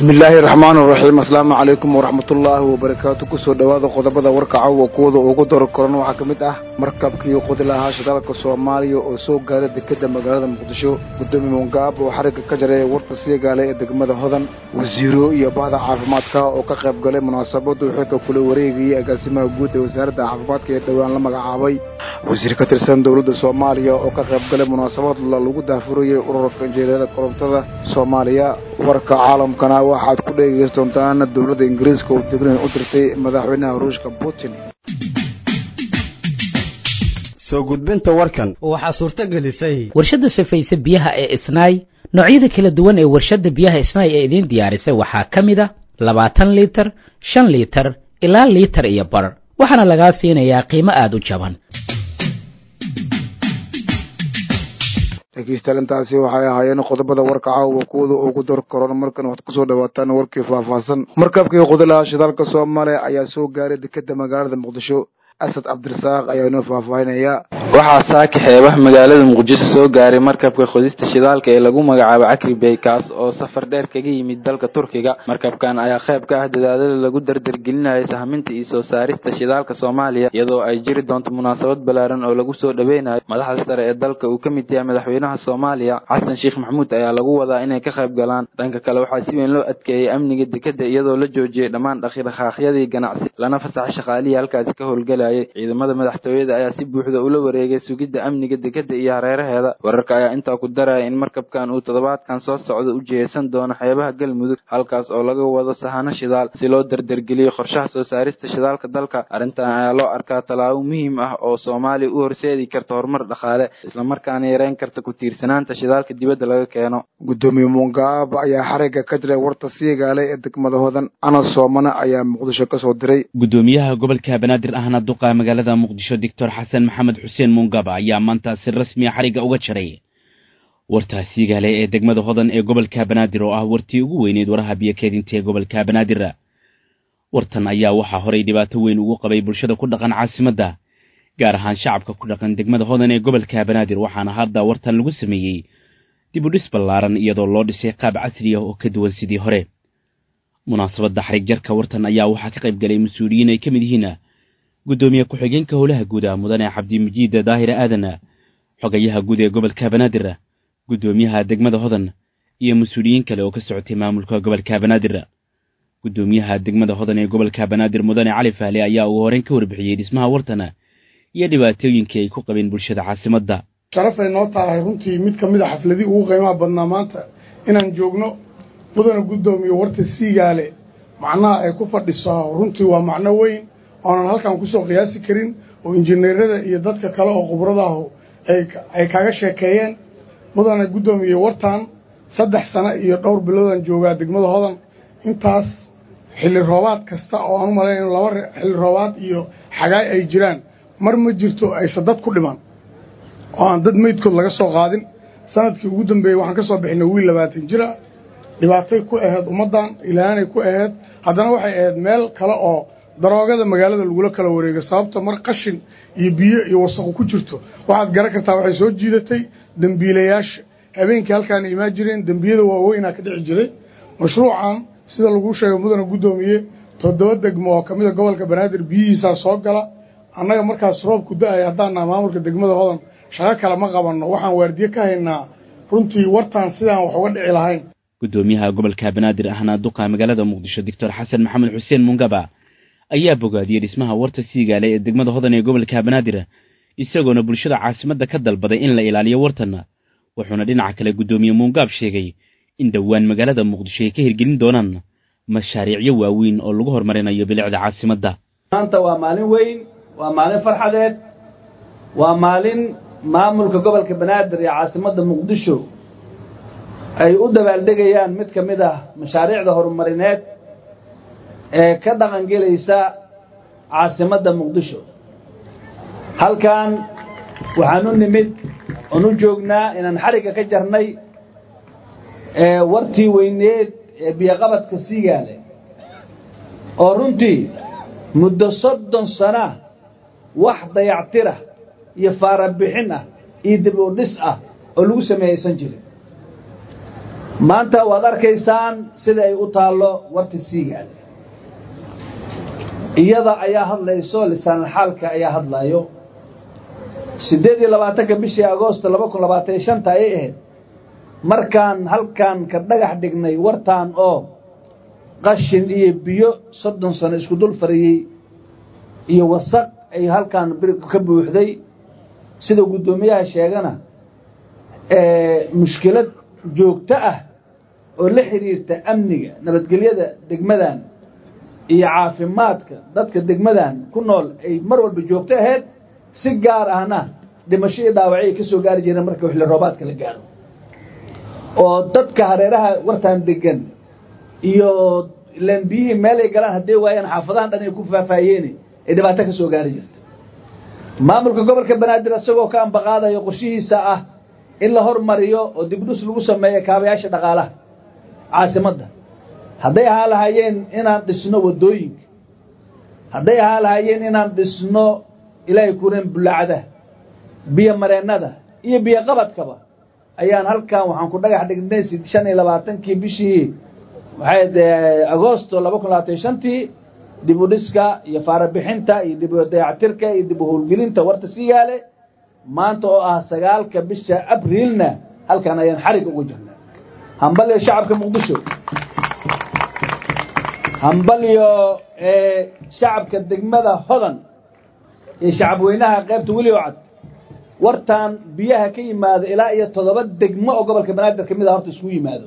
bismillaahi raxmaan raxiim asalaamu calaykum waraxmatullaahi wabarakaatu kusoo dhowaada qodobada warka caawa kuwada ugu daro koran waxaa ka mid ah markabkii qodi lahaa shidaalka soomaaliya oo soo gaaray dekeda magaalada muqdisho gudoomiye mungaab oo xarigga ka jaray warta siigaale ee degmada hodan wasiiro iyo bahda caafimaadka oo ka qayb galay munaasabadu xilka kula wareegayay agaasimaha guud ee wasaaradda caafimaadka ee dhowaan la magacaabay wasiir ka tirsan dowladda soomaaliya oo ka qayb galay munaasabad lagu daafurayay ururka injineerada korontada soomaaliya warka caalamkana waxaad ku dhegeysan doontaan dowladda ingiriiska oo digrin u dirtay madaxweynaha ruushka putin soo gudbinta warkan waxaa suurto gelisay warshadda safayse biyaha ee isnaay noocyada kala duwan ee warshadda biyaha isnaay ee idiin diyaarisay waxaa ka mid a labaatan liitar shan liitar ilaa liitar iyo bar waxaana lagaa siinayaa qiimo aada u jaban dhegeystayaal intaasi waxay ahaayeen qodobada warka caawa kuwada ugu dar koron markan waxaad kusoo dhawaataan warkii faahfaahsan markabkii qudilaha shidaalka soomaaliya ayaa soo gaaray dekeda magaalada muqdisho asad cabdirasaaq ayaa inoo faahfaahinaya waxaa saaka xeebaha magaalada muqdisho soo gaaray markabka qodista shidaalka ee lagu magacaabo cakri bey kaas oo safar dheer kaga yimid dalka turkiga markabkan ayaa qayb ka ah dadaadada lagu dardargelinaya sahminta iyo soo saarista shidaalka soomaaliya iyadoo ay jiri doonto munaasabad ballaaran oo lagu soo dhaweynayo madaxda sare ee dalka uu ka mid yahay madaxweynaha soomaaliya xasan sheekh maxamuud ayaa lagu wadaa inay ka qayb galaan dhanka kale waxaa si weyn loo adkeeyey amniga dekeda iyadoo la joojiyey dhammaan dhaqidhaqaaqyadii ganacsi lana fasaxay shaqaalihii halkaasi ka howlgalaya ciidamada madaxtooyada ayaa si buuxda ula wareegay sugidda amniga dekeda iyo hareeraheeda wararka ayaa intaa ku daraya in markabkan uu toddobaadkan soo socda u jiheysan doono xeebaha galmudug halkaas oo laga wado sahano shidaal si loo dardargeliyo qorshaha soo saarista shidaalka dalka arrintan ayaa loo arkaa tallaabo muhiim ah oo soomaaliya u horseedi karta horumar dhaqaale islamarkaana yareyn karta ku tiirsanaanta shidaalka dibadda laga keeno gudoomiye mungaab ayaa xarigga ka jiray warta siigaale ee degmada hodan ana soomane ayaa muqdisho kasoo diray gudoomiyaha gobolka banaadir ahna duqa magaalada muqdisho doctor xasan maxamed xuseen mungaba ayaa maanta si rasmiya xarigga uga jaray warta siigaale ee degmada hodan ee gobolka banaadir oo ah wartii ugu weyneyd waraha biyo keedinta ee gobolka banaadir wartan ayaa waxaa horay dhibaato weyn ugu qabay bulshada ku dhaqan caasimadda gaar ahaan shacabka ku dhaqan degmada hodan ee gobolka banaadir waxaana hadda wartan lagu sameeyey dib u dhis ballaaran iyadoo loo dhisay qaab casri ah oo ka duwan sidii hore munaasabadda xarig jarka wartan ayaa waxaa ka qayb galay mas-uuliyiin ay ka mid yihiin guddoomiye ku-xigeenka howlaha guud ah mudane cabdimajiid daahire aadan xogayaha guud ee gobolka banaadir guddoomiyaha degmada hodan iyo mas-uuliyiin kale oo ka socotay maamulka gobolka banaadir guddoomiyaha degmada hodan ee gobolka banaadir mudane cali fahle ayaa ugu horeyn ka warbixiyey dhismaha wartan iyo dhibaatooyinkii ay ku qabeen bulshada caasimadda sharafay noo tahay runtii mid ka mid a xafladii ugu qiimaha badnaa maanta inaan joogno mudane guddoomiye warta siigaale macnaha ay ku fadhiso runtii waa macno weyn oonan halkan kusoo qiyaasi karin oo injineerada iyo dadka kale oo khubradaahu ay kaga sheekeeyeen mudane guddoomiye wartan saddex sano iyo dhowr biloodaan joogaa degmada hodan intaas xilli roobaad kasta oo aan u malayn in laba xilli roobaad iyo xagaay ay jiraan mar ma jirto aysa dad ku dhiman oo aan dad meydkood laga soo qaadin sanadkii ugu dambeeyey waxaan ka soo bixinay wiil labaatan jira dhibaatay ku ahayd ummaddan ilaanay ku ahayd haddana waxay ahayd meel kale oo daroogada magaalada lagula kala wareego sababta mar qashin iyo biyo iyo wasaqu ku jirto waxaad garan kartaa waxay soo jiidatay dembiilayaasha habeenkii halkaana imaan jireen dembiyada waaweynaa ka dhici jiray mashruucan sida laguu sheegay mudane guddoomiye toddoba degmo oo ka mid a gobolka banaadir biyihiisaa soo gala annaga markaas roobku da-ay haddaannaha maamulka degmada hodan shaqo kale ma qabanno waxaan waardiye ka haynaa runtii wartaan sidaan wax uga dhici lahayn guddoomiyaha gobolka banaadir ahna duqa magaalada muqdisho doctor xasan maxamed xuseen mungaba ayaa bogaadiyey dhismaha warta siigaale ee degmada hodan ee gobolka banaadir isagoona bulshada caasimadda ka dalbaday in la ilaaliyo wartan wuxuuna dhinaca kale guddoomiye muungaab sheegay in dhowaan magaalada muqdisho ay ka hirgelin doonaan mashaariicyo waaweyn oo lagu horumarinayo bilicda caasimadda maanta waa maalin weyn waa maalin farxadeed waa maalin maamulka gobolka banaadir iyo caasimadda muqdisho ay u dabaaldegayaan mid ka mid ah mashaariicda horumarineed ee ka dhaqan gelaysa caasimadda muqdisho halkan waxaan u nimid oon u joognaa inaan xarigga ka jarnay wartii weyneed ee biyoqabadka siigaale oo runtii muddo soddon sana wax dayactirah iyo faarabixin ah iyo dib u dhis ah oo lagu sameeyeysan jirin maanta waad arkaysaan sida ay u taallo warta siigaale iyada ayaa hadlayso lisaanalxaalka ayaa hadlayo siddeed iyo labaatanka bishii agoosto laba kun labaatan iyo shanta ayay ahayd markaan halkan ka dhagax dhignay wartaan oo qashin iyo biyo soddon sano isku dul fariyey iyo wasaq ay halkan bir ka buuxday sida guddoomiyaha sheegana mushkilad joogto ah oo la xidhiirta amniga nabadgelyada degmadan iyo caafimaadka dadka degmadan ku nool ay mar walba joogto ahayd si gaar ahna dhimasho iyo dhaawacyo ay ka soo gaari jireen marka xilli roobaadka la gaaro oo dadka hareeraha wartaan degan iyo ilaan biyihii meelay galaan hadday waayaan xaafadahan dhan ay ku faahfaahiyeeni ay dhibaato ka soo gaari jirta maamulka gobolka banaadir isagoo ka ambaqaadayo qorshihiisa ah in la hormariyo oo dibdhus lagu sameeyo kaabayaasha dhaqaalaha caasimadda hadday ahaa lahaayeen inaan dhisno waddooyinka hadday ahaa lahaayeen inaan dhisno ilaahay kureen bulaacada biyo mareennada iyo biyo qabadkaba ayaan halkan waxaan ku dhagax dhignay shan iyo labaatankii bishii waxay agoosto laba kun labaatan shantii dib u dhiska iyo faarabixinta iyo dib u dayactirka iyo dib u howlgelinta warta siigaale maanta oo ah sagaalka bisha abriilna halkan ayaan xarig ugu jirnay hambalyo shacabka muqdisho hambalyo shacabka degmada hodan iyo shacabweynaha qaybta welioo cad wartaan biyaha ka yimaado ilaa iyo toddoba degmo oo gobolka banaadir ka mid a horta isku yimaado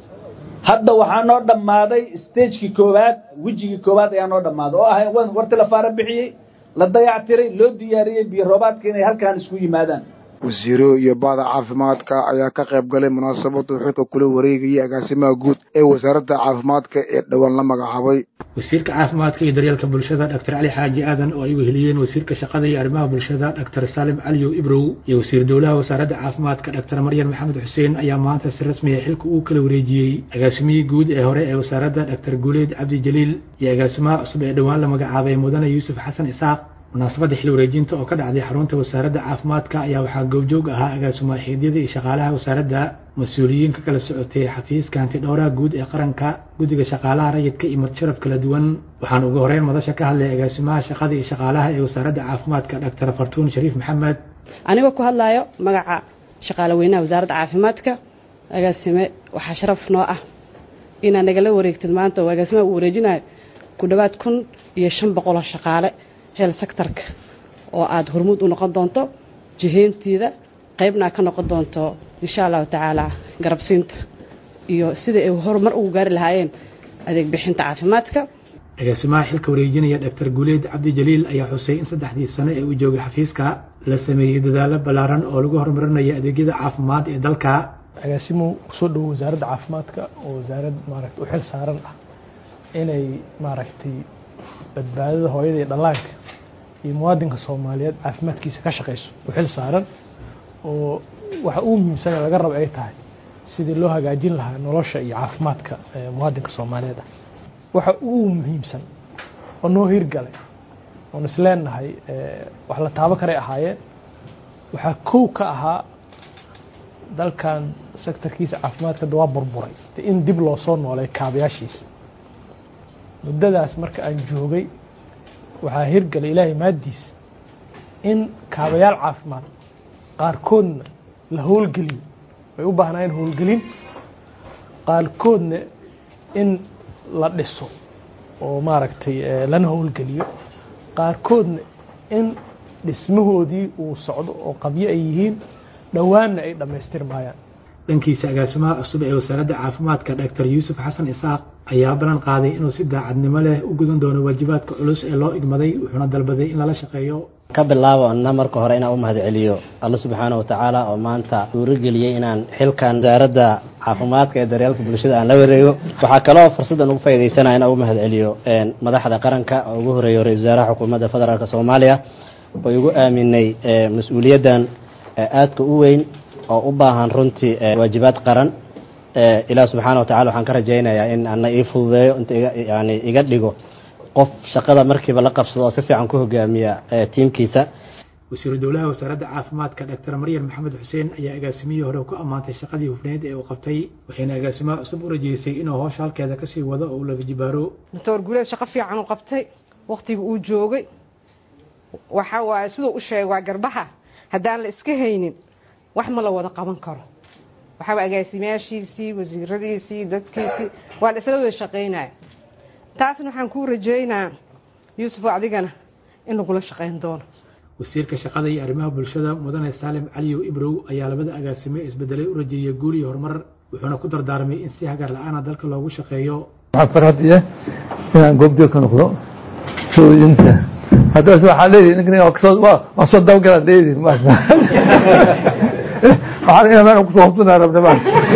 hadda waxaa noo dhammaaday stagekii koowaad wejigii koowaad ayaa noo dhammaaday oo ahay warti la faara bixiyey la dayactiray loo diyaariyey biyo roobaadka inay halkan isku yimaadaan wasiiro iyo bahda caafimaadka ayaa ka qayb galay munaasabadu xilka kula wareegayay agaasimaha guud ee wasaaradda caafimaadka ee dhowaan la magacaabay wasiirka caafimaadka iyo daryeelka bulshada doctor cali xaaji aadan oo ay weheliyeen wasiirka shaqada iyo arrimaha bulshada doctor saalim caliyo ibrow iyo wasiir dowlaha wasaaradda caafimaadka doctor maryan maxamed xuseen ayaa maanta si rasmiya xilka uu kala wareejiyey agaasimihii guud ee hore ee wasaaradda doctor guuleed cabdi jaliil iyo agaasimaha cusub ee dhowaan la magacaabay mudane yuusuf xasan isaaq munaasabadda xil wareejinta oo ka dhacday xarunta wasaaradda caafimaadka ayaa waxaa goobjoog ahaa agaasimo xiidyada iyo shaqaalaha wasaaradda mas-uuliyiin ka kala socotay xafiiska hantidhowraha guud ee qaranka guddiga shaqaalaha rayidka iyo madsharaf kala duwan waxaan ugu horeyn madasha ka hadlay agaasimaha shaqada iyo shaqaalaha ee wasaaradda caafimaadka doctor fartuun shariif maxamed anigoo ku hadlayo magaca shaqaale weynaha wasaaradda caafimaadka agaasime waxaa sharaf noo ah inaad nagala wareegtid maanta oo agaasimaha uu wareejinayo ku dhowaad kun iyo shan boqoloo shaqaale hel sectorka oo aada hormuud u noqon doonto jihayntiida qaybna ka noqon doonto insha allahu tacaala garabsiinta iyo sida ay horumar ugu gaari lahaayeen adeeg bixinta caafimaadka agaasimaha xilka wareejinaya doctor guuleed cabdi jaliil ayaa xusay in saddexdii sano ee uu joogay xafiiska la sameeyey dadaalo ballaaran oo lagu horumarinayo adeegyada caafimaad ee dalka agaasimuhu kusoo dhowo wasaaradda caafimaadka oo wasaarad maaragta u xil saaran ah inay maaragtay badbaadada hooyada iyo dhallaanka iyo muwaadinka soomaaliyeed caafimaadkiisa ka shaqayso u xil saaran oo waxa ugu muhiimsan ee laga rabo ay tahay sidii loo hagaajin lahaa nolosha iyo caafimaadka muwaadinka soomaaliyeed ah waxa ugu muhiimsan oo noo hirgalay oon isleenahay wax la taabo karay ahaayeen waxaa kow ka ahaa dalkan sektorkiisa caafimaadka dawaa burburay in dib loo soo noolay kaabayaashiisa muddadaas marka aan joogay waxaa hirgalay ilaahay maaddiisa in kaabayaal caafimaad qaarkoodna la howlgeliyo way u baahnaayeen howlgelin qaarkoodna in la dhiso oo maaragtay lana howlgeliyo qaarkoodna in dhismahoodii uu socdo oo qabyo ay yihiin dhowaanna ay dhammaystirmaayaan dhankiisa agaasimaha cusub ee wasaaradda caafimaadka doctor yuusuf xasan isaaq ayaa ballan qaaday inuu si daacadnimo leh u gudan doono waajibaadka culus ee loo igmaday wuxuuna dalbaday in lala shaqeeyo ka bilaabo anna marka hore inaan u mahad celiyo alla subxaana wa tacaala oo maanta suurageliyey inaan xilkan wasaaradda caafimaadka ee daryeelka bulshada aan la wareego waxaa kaloo fursaddan ugu faaidaysanaya inaan u mahad celiyo madaxda qaranka oo ugu horeeyo ra-isul wasaaraha xukuumadda federaalk soomaaliya oo igu aaminay mas-uuliyaddan aadka u weyn oo u baahan runtii waajibaad qaran ilaah subxaana wa tacala waxaan ka rajaynayaa in ana ii fududeeyo inta yani iga dhigo qof shaqada markiiba la qabsado oo si fiican ku hogaamiya tiimkiisa wasiiru dowlaha wasaaradda caafimaadka dhaktar maryam maxamed xuseen ayaa agaasimihii hore ku ammaantay shaqadii hufneed ee uu qabtay waxayna agaasimaha cusub u rajeysay inuu howsha halkeeda kasii wado oo uu laga jibaaro doctor guuleed shaqo fiican u qabtay wakhtiga uu joogay waxa waaye siduu u sheegay waa garbaha haddaan la iska haynin wax ma la wada qaban karo waxaa agaasimayaashiisii wasiiradiisii dadkiisii waa la isla wada shaqaynaya taasna waxaan kuu rajeynaa yuusuf adigana in lagula shaqayn doono wasiirka shaqada iyo arrimaha bulshada mudane saalim caliyow ibrow ayaa labada agaasime isbedelay u rajeeyay guul iyo horumar wuxuuna ku dardaarmay in si hagar la-aana dalka loogu shaqeeyo waxaa farxad iya inaan goobjoog ka noqdo sooyinta haddaas waxaa leedihi ninkan waa soo dabagalaan leedihi waxaan ina meel kusoo hubsanaa rabna ma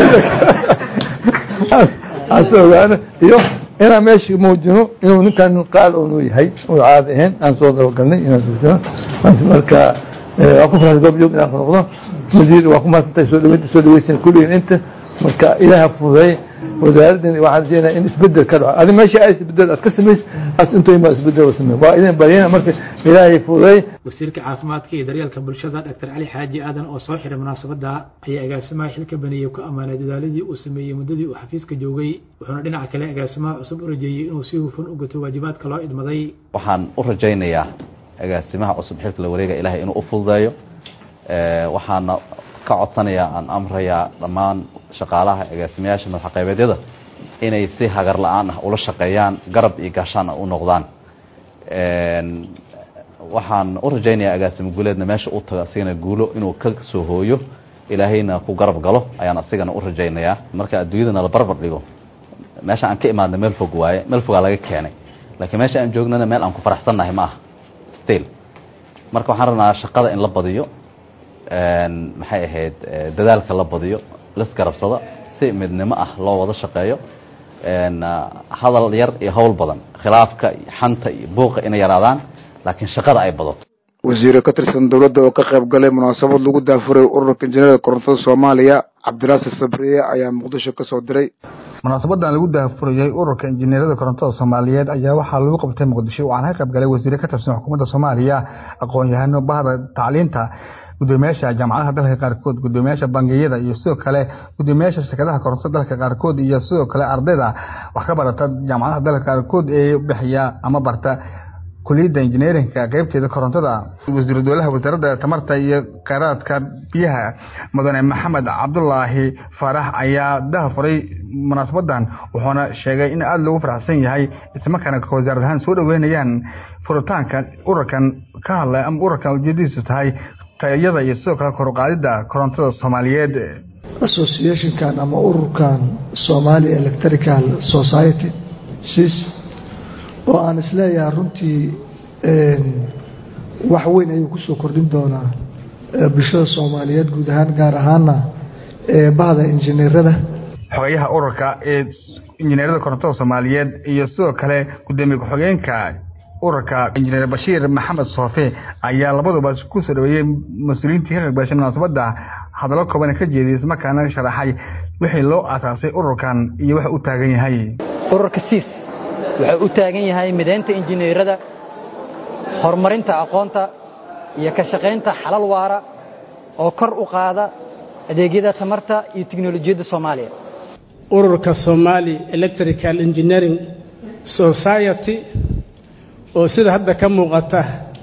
as ogaano iyo inaan meesha muujino inuu ninkan qaal unu yahay uu caadi ahayn aan soo dabagalnay inaan muujino marka waa ku farxad goobjoog inaan ka noqdo wasiir waa ku maadsantahay soo dhaweynta soo dhaweysan kulligiin inta marka ilaaha fududeey wasaaraddan waxaan rajeynayaa in isbedel ka dhaco adi meesha ay isbedel aad ka samays as intoy ma isbedel samey waa idin baryana marka ilaahay fududeey wasiirka caafimaadka iyo daryeelka bulshada dhaktar cali xaaji aadan oo soo xiray munaasabadda ayaa agaasimaha xilka baneeyey ku ammaanay dadaaladii uu sameeyey muddadii uu xafiiska joogay wuxuuna dhinaca kale agaasimaha cusub u rajeeyey inuu si hufan u gato waajibaadka loo idmaday waxaan u rajaynayaa agaasimaha cusub xilka la wareega ilaahay inuu u fududeeyo waxaana ka codsanayaa aan amrayaa dhammaan shaqaalaha agaasimayaasha madaxaqaybeedyada inay si hagar la-aan ah ula shaqeeyaan garab iyo gaashaan u noqdaan waxaan u rajaynayaa agaasimo guuleedna meesha u tago asigana guulo inuu ka soo hooyo ilaahayna ku garab galo ayaan asigana u rajaynayaa marka adduunyadana la barbar dhigo meesha aan ka imaadna meel fog waaye meel fogaa laga keenay laakiin meesha aan joognana meel aan ku faraxsannahay ma aha still marka waxaan rabnaa shaqada in la badiyo maxay ahayd dadaalka la badiyo lasgarabsada si midnimo ah loo wada shaqeeyo hadal yar iyo howl badan khilaafka iyo xanta iyo buuqa inay yaraadaan laakiin shaqada ay badato wasiire ka tirsan dowladda oo ka qayb galay munaasabad lagu daafuray ururka injineerada korontada soomaaliya cabdiraasir sabriye ayaa muqdisho ka soo diray munaasabadan lagu daafurayay ururka injineerada korontada soomaaliyeed ayaa waxaa lagu qabtay muqdisho waxaana ka qayb galay wasiire ka tirsan xukuumadda soomaaliya aqoon-yahano bahda tacliinta gudoomiyaasha jaamacadaha dalka qaarkood gudoomiyaasha bangiyada iyo sidoo kale gudoomiyaasha shirkadaha korontada dalka qaarkood iyo sidoo kale ardayda wax ka barata jaamacadaha dalka qaarkood ee bixiya ama barta kuliyadda injineerinka qeybteeda korontada wasiiru dowlaha wasaaradda tamarta iyo kheyraadka biyaha mudane maxamed cabdulaahi faarax ayaa dahafuray munaasabadan wuxuuna sheegay in aada loogu faraxsan yahay islamarkaana wasaarad ahaan soo dhaweynayaan furitaanka ururkan ka hadlay ama ururkan ujeedadiisu tahay tayada iyo sidoo kale koruqaadida korontada soomaaliyeed associationkan ama ururkan somali electrical society sis oo aan isleeyahay runtii wax weyn ayuu kusoo kordhin doonaa bulshada soomaaliyeed guud ahaan gaar ahaana bahda injineerada xogayaha ururka ee injineerada korontada soomaaliyeed iyo sidoo kale gudoomiye ku-xigeenka ururka injineer bashiir maxamed soofe ayaa labaduba ku soo dhaweeyey mas-uuliyiintii ka qaybgashay munaasabadda hadallo kooban ka jeediyay islamarkaana sharaxay wixii loo aasaasay ururkan iyo waxa u taagan yahay ururka siis wuxuu u taagan yahay midaynta injineerada horumarinta aqoonta iyo ka shaqaynta xalal waara oo kor u qaada adeegyada tamarta iyo tiknolojiyadda soomaaliya ururka somali electrical engineering society oo sida hadda ka muuqata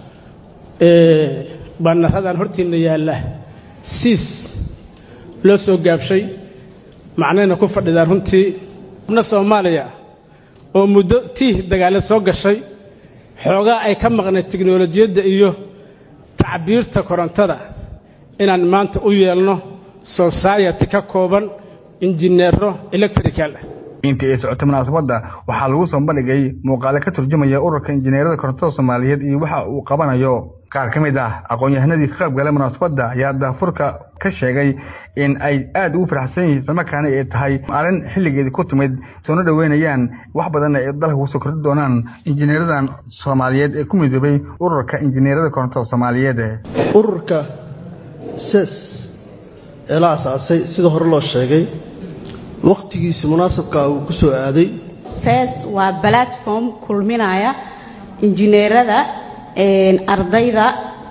baanaradan hortiinna yaalla siis loo soo gaabshay macnayna ku fadhidaan runtii na soomaaliya oo muddo tiih dagaaleed soo gashay xoogaa ay ka maqnayd tiknolojiyadda iyo tacbiirta korontada inaan maanta u yeelno society ka kooban injineero electrical intii ay socotay munaasabadda waxaa lagu soo bandhigay muuqaale ka turjumaya ururka injineerada korontada soomaaliyeed iyo waxa uu qabanayo qaar ka mid ah aqoon-yahanadii ka qayb galay munaasabadda ayaa daafurka ka sheegay in ay aada ugu faraxsan yihiin islamarkaana ay tahay arrin xilligeedii ku timid soona dhoweynayaan wax badanna ay dalka kusoo kordhi doonaan injineeradan soomaaliyeed ee ku midoobay ururka injineerada korontada soomaaliyeed ururka ses ee la asaasay sida hore loo sheegay wakhtigiisi munaasabka uu ku soo aaday ses waa platform kulminaya injineerada ardayda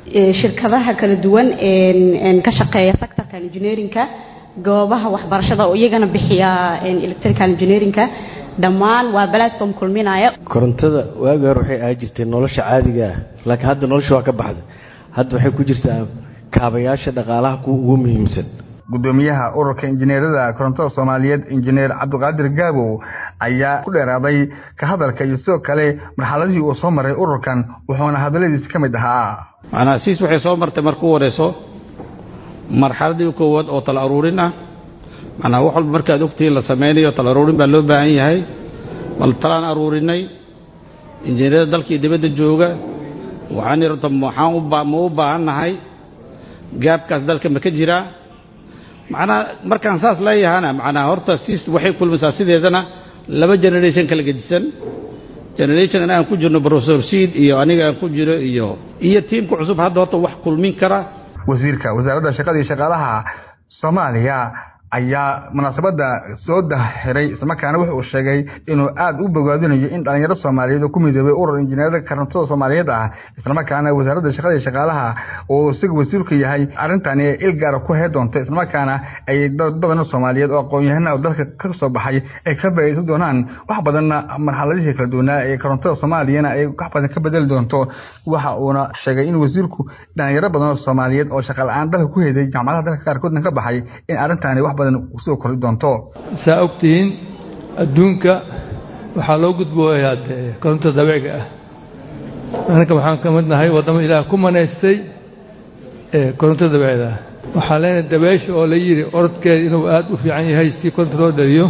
shirkadaha kala duwan ka shaqeeya sectorka engineerinka goobaha waxbarashada oo iyagana bixiya electrical engineerinka dhammaan waa platform kulminaya korontada waagi hore waxay ahaan jirtay nolosha caadiga ah laakiin hadda nolosha waa ka baxday hadda waxay ku jirtaa kaabayaasha dhaqaalaha kuwa ugu muhiimsan gudoomiyaha ururka injineerada korontada soomaaliyeed injineer cabdiqaadir gaabow ayaa ku dheeraaday ka hadalka iyo sidoo kale marxaladihii uu soo maray ururkan wuxuuna hadalladiisi ka mid ahaa macnaha siis waxay soo martay markuu wareyso marxaladii koowaad oo tala aruurin ah macnaha wax walba markaad ogtihiin la samaynayo tala aruurin baa loo baahan yahay bal talaan aruurinay injineerada dalkii dibadda jooga waxaan irta waxaan u ma u baahan nahay gaabkaas dalka ma ka jiraa macnaha markaan saas leeyahana macnaha horta siis waxay kulmaysaa sideedana laba generation kala gedisan generation aan ku jirno professor seed iyo aniga aan ku jiro iyo iyo tiimka cusub hadda horta wax kulmin kara wasiirka wasaaradda shaqada iyo shaqaalaha soomaaliya ayaa munaasabadda soo dahiray islamarkaana wuxuu sheegay inuu aada u bogaadinayo in dhalinyaro soomaaliyeed oo ku midoobay urur injineerada korontada soomaaliyeed ah islamarkaana wasaaradda shaqada iyo shaqaalaha oo isaga wasiirku yahay arrintani ay il gaara ku hee doonto islamarkaana ay dad badan soomaaliyeed oo aqoon-yahana oo dalka ka soo baxay ay ka faa'iidaysan doonaan wax badanna marxaladihii kala duwanaa ee korontada soomaaliyana ay wax badan ka bedeli doonto waxa uuna sheegay in wasiirku dhalinyaro badan oo soomaaliyeed oo shaqa la-aan dalka ku heday jaamacadaha dalka qaarkoodna ka baxay in arrintani wax badan usoo kori doonto saa ogtihiin adduunka waxaa loo gudbooyaa dee koronta dabeeciga ah anaka waxaan ka mid nahay waddamo ilaah ku manaystay ee koronto dabeecda ah waxaa leenahay dabeesha oo la yidhi orodkeeda inuu aada u fiican yahay si koronta loo dhaliyo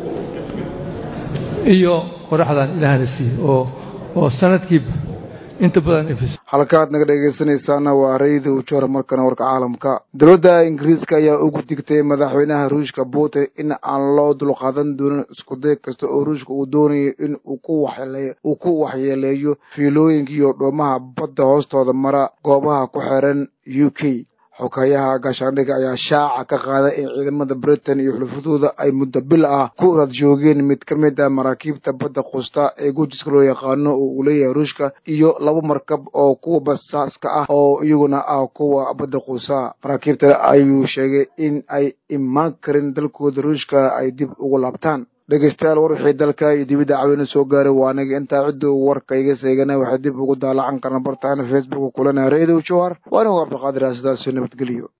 iyo qoraxdan ilaahna siiye oo oo sanadkiiba inta badan ifis halkaad naga dhegaysanaysaana waa rayda ujoora markana warka caalamka dowladda ingiriiska ayaa ugu digtay madaxweynaha ruushka putin in aan loo dulqaadan doonin iskuday kasta oo ruushka uu doonayo in uu ku waxyeeleeyo fiilooyinka iyo dhoomaha badda hoostooda mara goobaha ku xiran u k xokayaha gaashaandhigga ayaa shaaca ka qaaday in ciidamada britain iyo xulufadooda ay muddo bil ah ku rad joogeen mid ka mid ah maraakiibta badda quusta ee guujiska loo yaqaano oo uu leeyahay ruushka iyo laba markab oo kuwa basaaska ah oo iyaguna ah kuwa badda quusa maraakiibta ayuu sheegay in ay imaan karin dalkooda ruushka ay dib ugu laabtaan dhegeystayaal war wixii dalka iyo dibidda cawina soo gaaray waa aniga intaa cidda uu warka iga seegana waxay dib ugu daalacan karna bartaana facebook kulana reedow jowhar waa anigu cabdiqaadir sidaasoo nabadgeliyo